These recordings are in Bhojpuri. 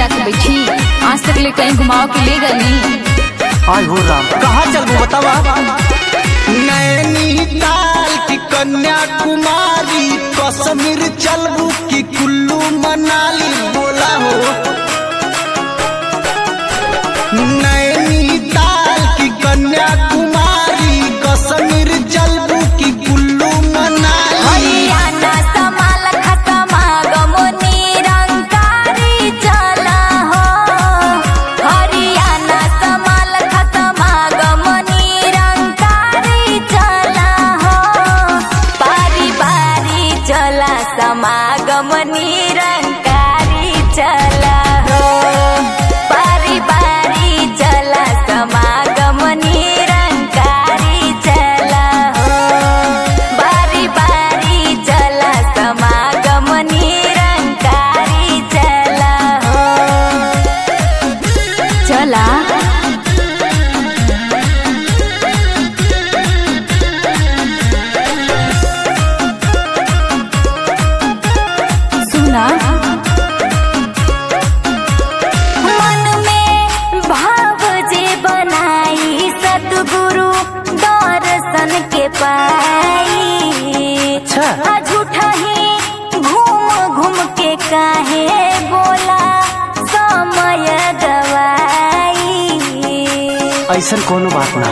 जाके बैठी आज तक ले कहीं घुमाओ के ले गई आय हो राम कहाँ चलबू बतावा नैनीताल की कन्याकुमारी कश्मीर चलबू की कुल्लू मनाली बोला हो नैनीताल की कन्याकुमारी कश्मीर चलबू की कुल्लू मनाली हरियाणा समाल खतमा गमो निरंकारी चला हो हरियाणा समाल खतमा गमो निरंकारी चला हो बारी बारी चला समागम निरंकारी चला हो बारी बारी चला समागम निरंकारी चला हो बारी बारी चला समागम निरंकारी चला हो चला सुना मन में भाव जे बनाई सतगुरु दर्शन के पाई अच्छा। आ झूठा ही घूम घूम के काहे बोला समय गवाई ऐसा कोनो बात ना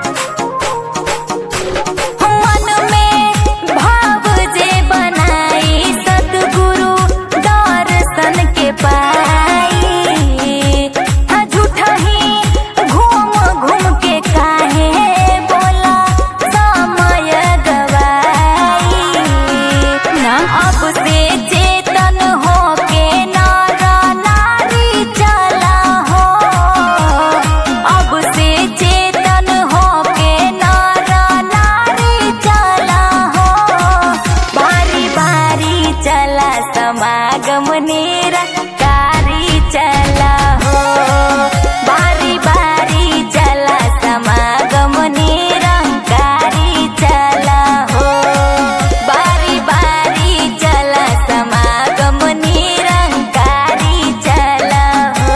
मन में भाव जे बनाई सतगुरु दर्शन के पाई आ झूठा ही घूम घूम के काहे बोला समय गवाई ना अब से चेतन हो के नर नारी चला हो अब से चेतन हो के नर नारी चला हो बारी बारी चला समागम निरंकारी चला हो बारी बारी चला समागम निरंकारी चला हो बारी बारी चला समागम निरंकारी चला हो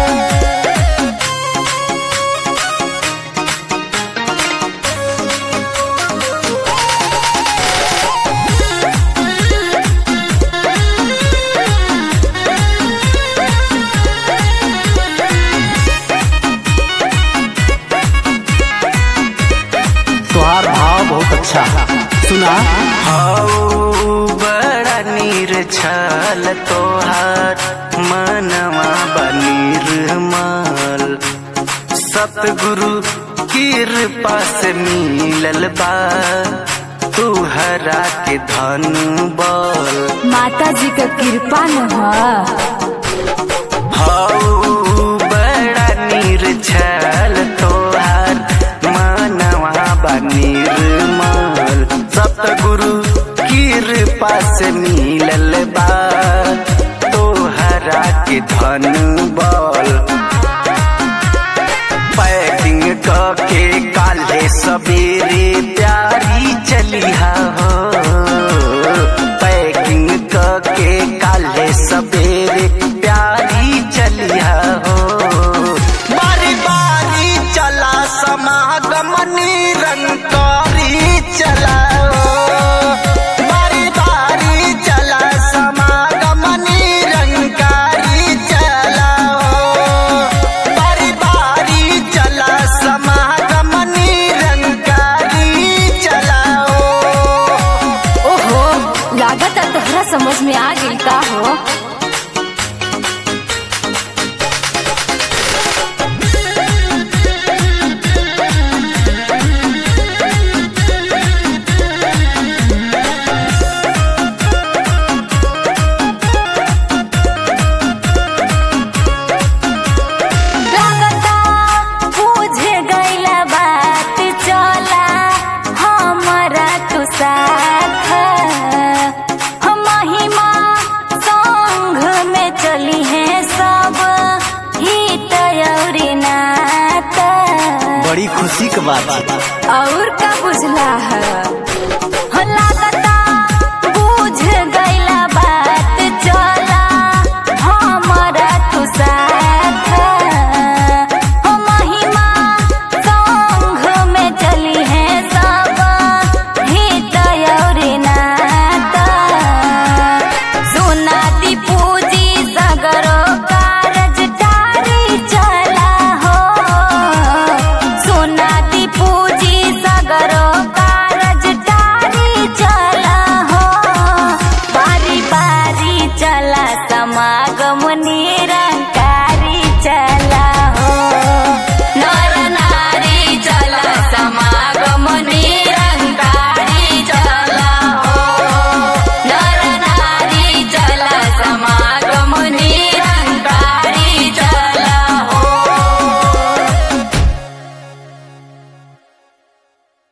तुहार भाव बहुत अच्छा सुना हौ बड़ा निर्छल तोहार मनवा बनिर्मल सतगुरु कृपा से मिलल बा तुहरा के धन बल माता जी का कृपा न ह हौ बड़ा निर्छल तोहार मनवा बनिर्मल सतगुरु कृपा से मिलल बा तोहरा के धन बल पैकिंग के काले सवेरे प्यारी चलिहा हो पैकिंग के काले सवेरे प्यारी चलिहा हो बारी बारी चला समागम निरंकारी चला बारी बारी चला समागम निरंकारी चला बारी बारी चला समागम निरंकारी चला ओहो लागत तोहरा समझ में आ गई का हो लगता बुझ गईला बात चला हमरा तू साथ हम महिमा संग में चली है सब हित और नात बड़ी खुशी के बात है और का बुझला है हो लागता बुझ गईला बात चला हमरा तू साथ बनी